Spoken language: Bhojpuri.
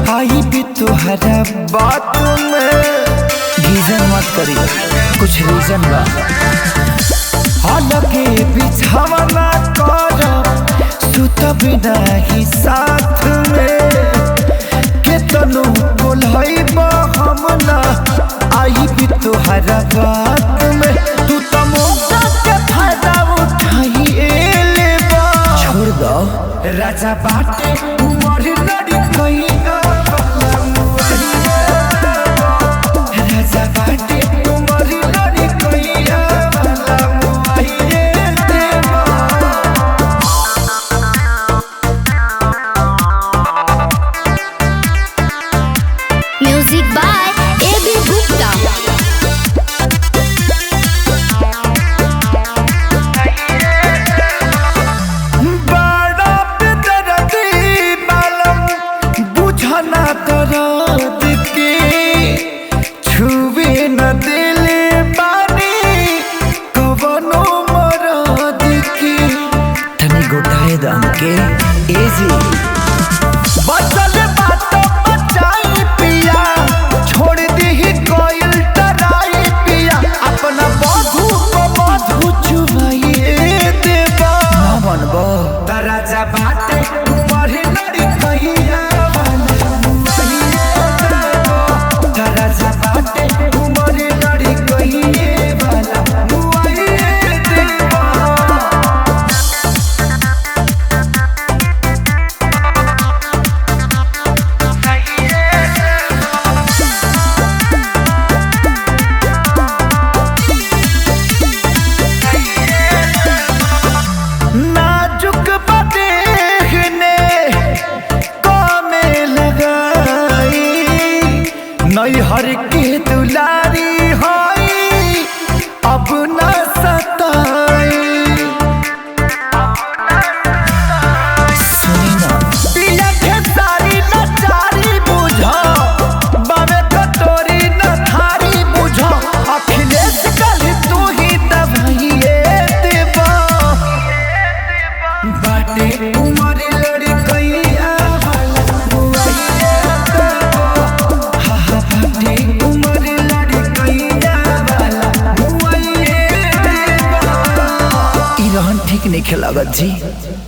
आई भी तुहरा बात में गीजन मत करी कुछ रीजन बा हालांकि बिछावना कर सुत बिना ही साथ में केतनो बोलई हम ना आई भी तुहरा बात में तू तो मौका के फायदा उठाई एले बा छोड़ दो राजा बाटे उमर लड़ी कई राजा बाटे उमर लड़ी कई देवा Music by A.B. Gupta. बड़ा बेदर्दी मालूम बुझना दर्द के छुए न दिले बानी कवनो मरद के तनी गोटाए दम के एजी बचल बात बचाई पिया छोड़ दी कोयल डराई पिया अपना बधू को बधू चुमाइए देवा ना बनबो दराजा बाटे उमर लड़ी कहिया दराजा बाटे उमर लड़ी कहिए वाला मुआइए देवा नाजुक बदेहने कामे लगाई नैहर के दुलारी होई अब न सताई सुनी ना पिया के सारी नचारी बुझो बाबे कटोरी न थारी बुझो अखिलेश कल तू ही दवाइए देवा बाटे उमर लड़ी कैया वाला बुआइए देवा हा हा बाटे उमर लड़ी कैया वाला बुआइए देवा ई रहन ठीक नहीं खेलागत जी